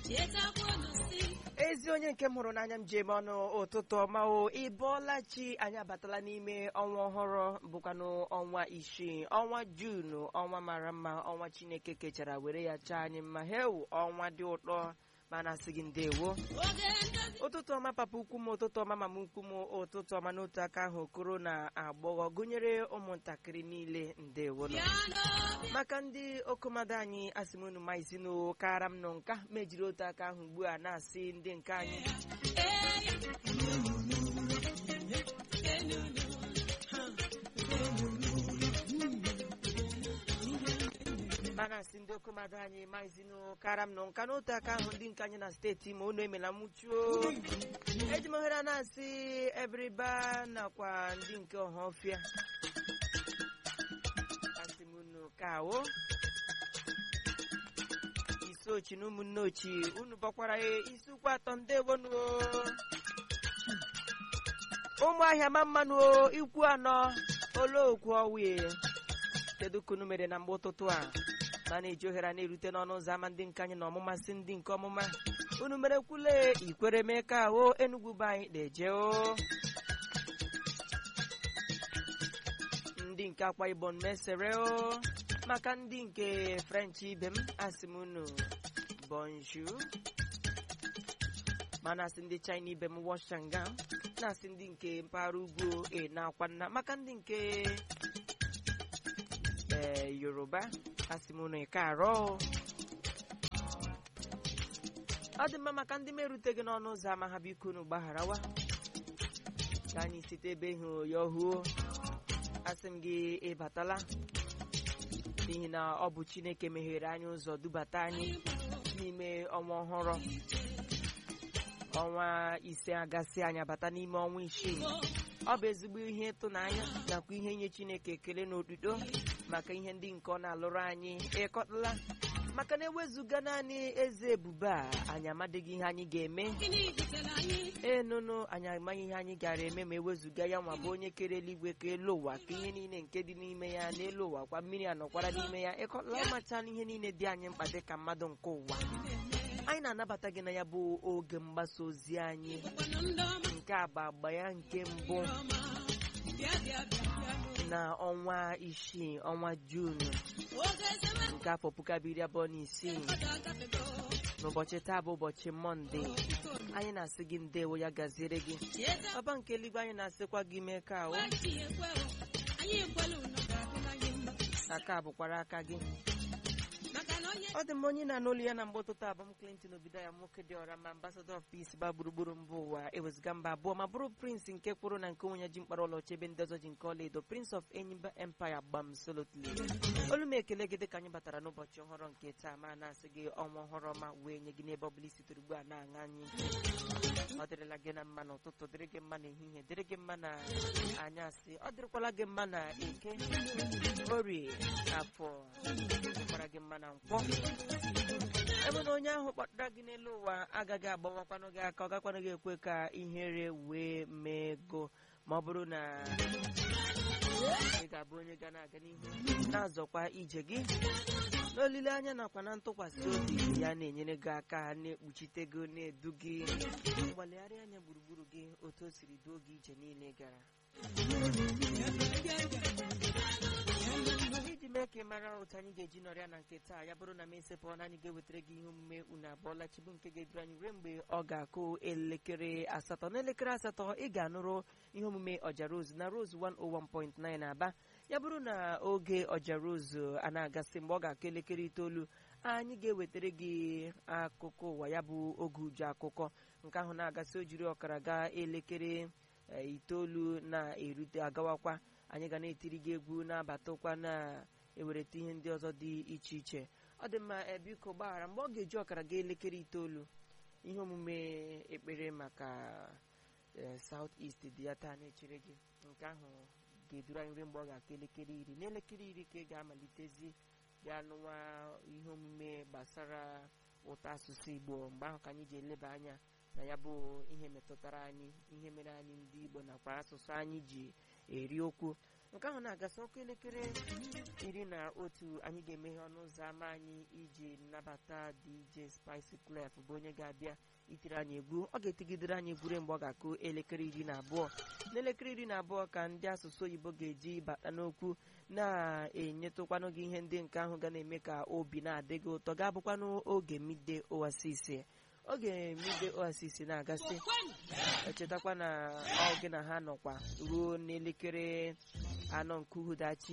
ezi onye nke m hụrụ n'anya m ji eme ọnụ ụtụtụ ọma o ị bọọla chi anyị abatala n'ime ọnwa ọhụrụ bụkwanụ ọnwa isii ọnwa juunu ọnwa mara mma ọnwa chineke kechara were ya chaa anyị mma hewu ọnwa dị ụtọ mana sị gị ndewo ụtụtụ ọma papa ukwu m ụtụtụ ọma mama ukwu m ụtụtụ ọma n'otu aka ahụ okoro na agbọghọ gụnyere ụmụntakịrị niile ndewo nọ maka ndị okomado anyị asị m unu maizinu kara m nọ nka mejiri otu aka ahụ ugbu a na-asị ndị nke anyị mana asị ndị okomado anyị maizinu kara m nọ nka n'otu aka ahụ ndị nke anyị na steeti ma unu emela nwụchuo eji m ohere a na-asị ebiriba nakwa ndị nke ọhafịa asị m unu kawo isi ochi na ụmụnne ochi unu bọkwara ya isi ụkwụ atọ ndewonu ụmụahịa ma mmanụ o, ikwu anọ olookwu ọwie kedu ka unu mere na mgbe ụtụtụ a ma na-eji ohere a na-erute n'ọnụ ụzọ ámá ndị nke anyị na ọmụma si ndị nke ọmụma unu mere kwule ikwere mee ka ahụ enugwu be anyị na-eje o ndị nke akwa ibom mesere o maka ndị nke french ibe m asị m unu bonjour mana asị ndị china ibe m washanga na-asị ndị nke mpaghara ugwu e na-akwa nna maka ndị nke ee yoruba asị m unu ike arọ ọ dị mma maka ndị meruteghị n'ọnụ ụzọ ama ha biko unu gbagharawa ka anyị site ebe ịhụ ya ọhụụ asị m gị ịbatala n'ihi na ọ bụ chineke meghere anyị ụzọ dubata anyị n'ime ọnwa ọhụrụ ọnwa ise agasị anyị abata n'ime ọnwa isii ọ bụ ezigbo ihe ịtụnanya nakwa ihe nye chineke ekele n'otuto maka ihe ndị nke ọ na-alụrụ anyị ịkọtala maka na ewezuga naanị eze ebube a anyị amadịghị ihe anyị ga-eme ee nụnụ anyị amaghị ihe anyị gara eme ma ewezuga ya nwa bụ onye kere eluigwe ka elu ụwa ka ihe niile nke dị n'ime ya n'elu ụwa kwa mmiri anọkwara n'ime ya ịkọtala ọmachala ihe niile dị anyị mkpa dị ka mmadụ nke ụwa anyị na-anabata gị na ya bụ oge mgbasa ozi anyị nke a bụ agba ya nke mbụ na ọnwa isii ọnwa juunu nke afọ puku abụọ iri abụọ na isii n'ụbọchị taa bụ ụbọchị mọnde anyị na-asị gị ndewo ya gaziere gị ọba nke eluigwe anyị na-asịkwa gị mee ka ahụ aka bụkwara aka gị ọ dị m onye na-anụ olu ya na mgbe ụtụtụ abụ m Clinton obido ya nwoke dị ọra ma ambassador of peace ba gburugburu mba ụwa ewezụga mba abụọ ma bụrụ prince nke kwụrụ na nke onye ji mkpara ụlọ chebe ndị ọzọ ji nke ọla edo prince of enyimba empire gbam solotly olu m ekele gị dịka anyị batara n'ụbọchị ọhụrụ nke taa ma na-asị gị ọnwa ọhụrụ ọma wee nye gị n'ebe ọbụla isitere ugbu a na-aṅa anyị ọ dịrịla gị na mma n'ụtụtụ dịrị gị mma n'ehihie dịrị gị mma na anyasị ọ dịrịkwala gị mma na eke orie afọ dịkwara gị mma na nkwọ ebe na onye ahụ kpọtara gị n'elu ụwa agaghị agbawakwanụ gị aka ọ gakwanụ gị ekwe ka ihere wee mee ego ma ọ bụrụ na ị ga-abụ onye ga na-aga n'ihu na-azọkwa ije gị n'olileanya nakwa na ntụkwasị obi ya na-enyere gị aka na-ekpuchite gị na-edu gị mgbalegharị anya gburugburu gị otu o siri duo gị ije niile gara iji mee ka ị mara otu anyị ga-eji nọrịa na nke taa ya bụrụ na m esepụ na anyị ga-ewetara gị ihe omume unu abụọla chibu nke ga-eduru anyị ruo mgbe ọ ga-akụ elekere asatọ n'elekere asatọ ị ga-anụrụ ihe omume ọja rose na rose 101.9 aba ya bụrụ na oge ọja rose a na-agasị mgbe ọ ga-akụ elekere itoolu anyị ga-ewetara gị akụkọ ụwa ya bụ oge uju akụkọ nke ahụ na-agasị o jiri ọkara gaa elekere itoolu na-erute agawakwa anyị ga na-etiri gị egwu na-abatakwa na-ewereta ihe ndị ọzọ dị iche iche ọ dị mma biko gbaghara mgbe ọ ga-eji ọkara gaa elekere itoolu ihe omume ekpere maka South East dị ya taa na-echere gị nke ahụ ga-eduru anyị ruo mgbe ọ ga-aka elekere iri n'elekere iri ka ị ga-amalitezi bịa nụwa ihe omume gbasara ụtọ asụsụ Igbo mgbe ahụ ka anyị ji eleba anya na ya bụ ihe metụtara anyị ihe mere anyị ndị Igbo nakwa asụsụ anyị ji eri okwu nke ahụ na-agasị ọkụ elekere iri na otu anyị ga-emeghe ọnụ ụzọ ámá anyị iji nnabata DJ Spice Clef bụ onye ga-abịa itiri anyị egwu ọ ga-etigidere anyị egwu ruo mgbe ọ ga-akụ elekere iri na abụọ n'elekere iri na abụọ ka ndị asụsụ oyibo ga-eji bata n'okwu na-enyetụkwanụ gị ihe ndị nke ahụ ga na-eme ka obi na-adị gị ụtọ ga-abụkwanụ oge mide oasis oge mide oasis na-agasị echetakwa na ọ gị na ha nọkwa ruo n'elekere anọ nke uhudachi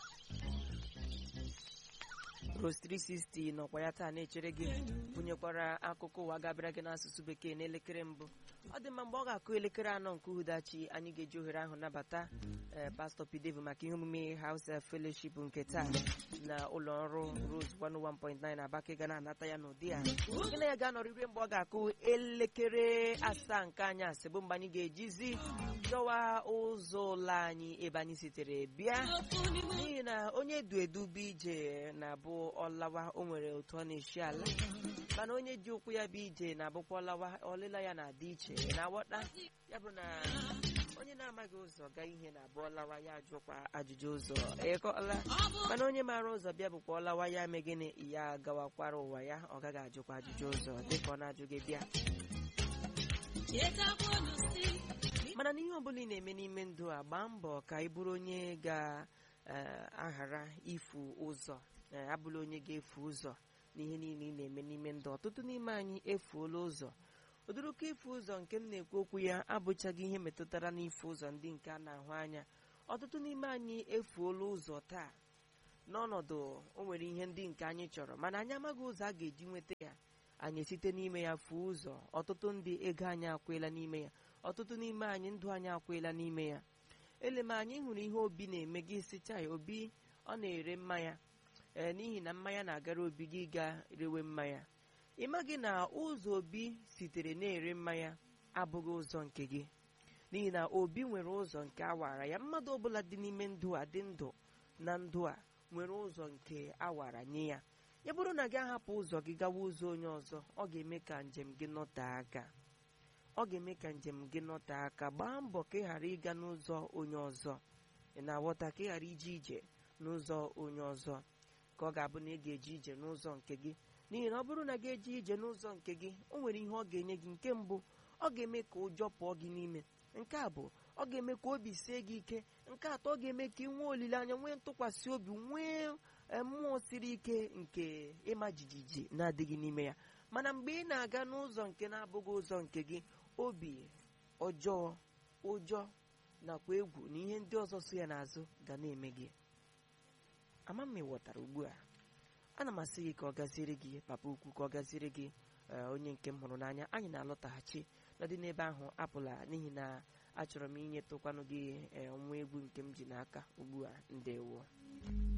Rose 360 nọkwa ya taa na-echere gị bunyekwara akụkọ ụwa gabịara gị n'asụsụ bekee n'elekere mbụ ọ dị mma mgbe ọ ga-akụ elekere anọ nke uhudachi anyị ga-eji ohere ahụ nabata ee pastọ pidevu maka ihe omume House Fellowship nke taa na ụlọ ọrụ Rose 101.9 Abaka ga na-anata ya n'ụdị a gị na ya ga-anọrịrị mgbe ọ ga-akụ elekere asaa nke anyasị bụ mgbe anyị ga-ejizi dọwa ụzọ ụlọ anyị ebe anyị sitere bịa n'ihi na onye du edu bụ ije na-abụ ọlawa o nwere otu ọ na-eshi ala mana onye ji ụkwụ ya bụ ije na-abụkwa ọlawa ọlịla ya na-adị iche na-aghọta ya bụ na onye na-amaghị ụzọ gaa ihe na-abụ ọlawa ya ajụkwa ajụjụ ụzọ ịkọla mana onye maara ụzọ bịa bụkwa ọlawa ya mee gịnị ya gawakwara ụwa ya ọ gaghị ajụkwa ajụjụ ụzọ dịka ọ na-ajụ gị bịa mana n'ihe ọbụla ị na-eme n'ime ndụ a gbaa mbọ ka ị bụrụ onye ga-aghara ifu ụzọ abụla onye ga-efu ụzọ n'ihe niile ị na-eme n'ime ndụ ọtụtụ n'ime anyị efuola ụzọ ụdịrịka ifu ụzọ nke m na-ekwu okwu ya abụchaghị ihe metụtara n'ifu ụzọ ndị nke a na-ahụ anya ọtụtụ n'ime anyị efuola ụzọ taa n'ọnọdụ o nwere ihe ndị nke anyị chọrọ mana anyị amaghị ụzọ a ga-eji nweta ya anyị site n'ime ya fuo ụzọ ọtụtụ ndị ego anyị akwela n'ime ya ọtụtụ n'ime anyị ndụ anyị akwela n'ime ya eleme anyị hụrụ ihe obi na-eme gị sicha ya obi ọ na-ere mmanya ee n'ihi na mmanya na-agara obi gị ga rewe mmanya ị maghị na ụzọ obi sitere na-ere mmanya abụghị ụzọ nke gị n'ihi na obi nwere ụzọ nke awara ya mmadụ ọbụla dị n'ime ndụ a dị ndụ na ndụ a nwere ụzọ nke awara nye ya ya bụrụ na gị ahapụ ụzọ gị gawa ụzọ onye ọzọ ọ ga-eme ka njem gị nọte aka ọ ga-eme ka njem gị nọte aka gbaa mbọ ka ị ghara ịga n'ụzọ onye ọzọ ị na-aghọta ka ị ghara ije ije n'ụzọ onye ọzọ ka ọ ga-abụ na ị ga-eje ije n'ụzọ nke gị n'ihi na ọ bụrụ na gị eje ije n'ụzọ nke gị o nwere ihe ọ ga-enye gị nke mbụ ọ ga-eme ka ụjọ pụọ gị n'ime nke a bụ ọ ga-eme ka obi sie gị ike nke atọ ọ ga-eme ka ị nwee olileanya nwee ntụkwasị obi nwee mmụọ siri ike nke ịma jijiji na-adịghị n'ime ya mana mgbe ị na-aga n'ụzọ nke na-abụghị ụzọ nke gị obi ọjọọ ụjọ nakwa egwu na ihe ndị ọzọ so ya n'azụ ga na-eme gị ama m ịghọtara ugbu a ana m asị gị ka ọ gaziere gị papa ukwu ka ọ gaziere gị onye nke m hụrụ n'anya anyị na-alọtaghachi n'ọdị n'ebe ahụ apụla n'ihi na achọrọ m inyetụkwanụ gị nwa egwu nke m ji n'aka ugbu a ndewo